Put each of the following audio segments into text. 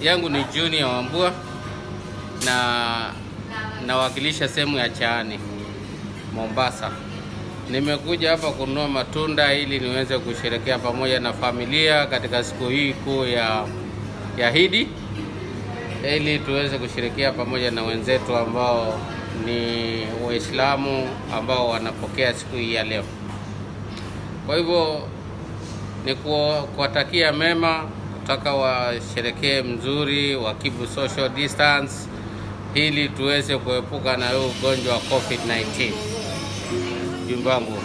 yangu ni Junior Wambua na nawakilisha sehemu ya Chaani, Mombasa. Nimekuja hapa kununua matunda ili niweze kusherekea pamoja na familia katika siku hii kuu ya, ya Idi ili tuweze kusherekea pamoja na wenzetu ambao ni Waislamu ambao wanapokea siku hii ya leo. Kwa hivyo ni kuwa- kuwatakia mema, kutaka washerekee mzuri, wakibu social distance ili tuweze kuepuka na huu ugonjwa wa COVID-19. Jumba wangu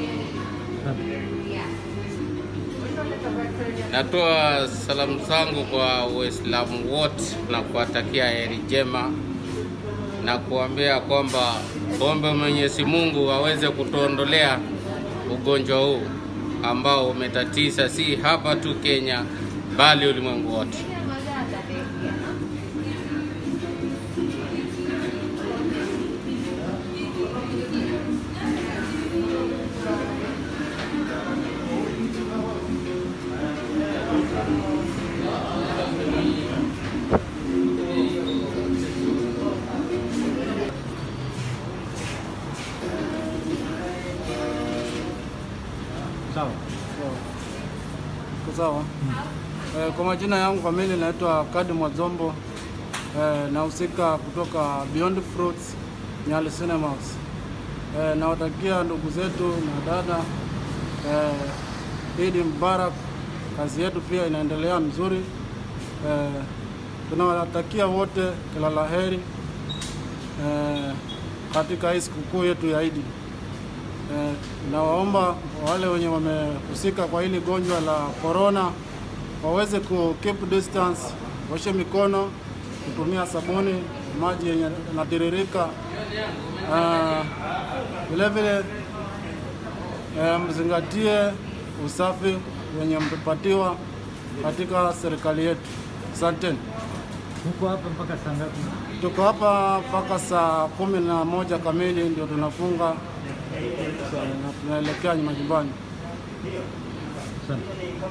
natoa salamu zangu kwa Waislamu wote na kuwatakia heri njema na kuambia kwamba ombe Mwenyezi Mungu aweze kutuondolea ugonjwa huu ambao umetatiza si hapa tu Kenya bali ulimwengu wote. Sawa. Iko sawa. Eh, kwa majina yangu kamili naitwa Kadi Mwazombo. Eh, nahusika kutoka Beyond Fruits Nyali Cinemas. Eh, nawatakia ndugu zetu na dada eh, Idi Mubarak. Kazi yetu pia inaendelea mzuri. Eh, tunawatakia wote kila la heri eh, katika hii sikukuu yetu ya Idi. Eh, nawaomba wale wenye wamehusika kwa hili gonjwa la corona waweze ku keep distance, washe mikono, kutumia sabuni, maji yenye yanatiririka. Ah, Vile vile eh, mzingatie usafi wenye mpepatiwa katika serikali yetu. Asanteni. Huko hapa mpaka saa ngapi? Tuko hapa mpaka saa kumi na moja kamili ndio tunafunga na tunaelekea majumbani. Asante.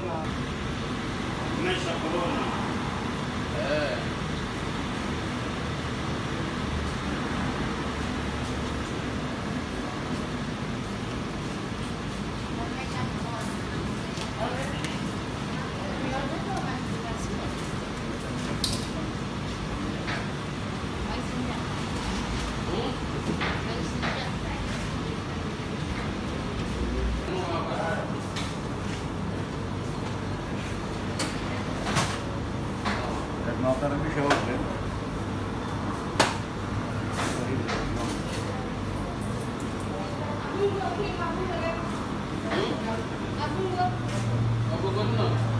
Tunawakaribisha wote. Hapo kuna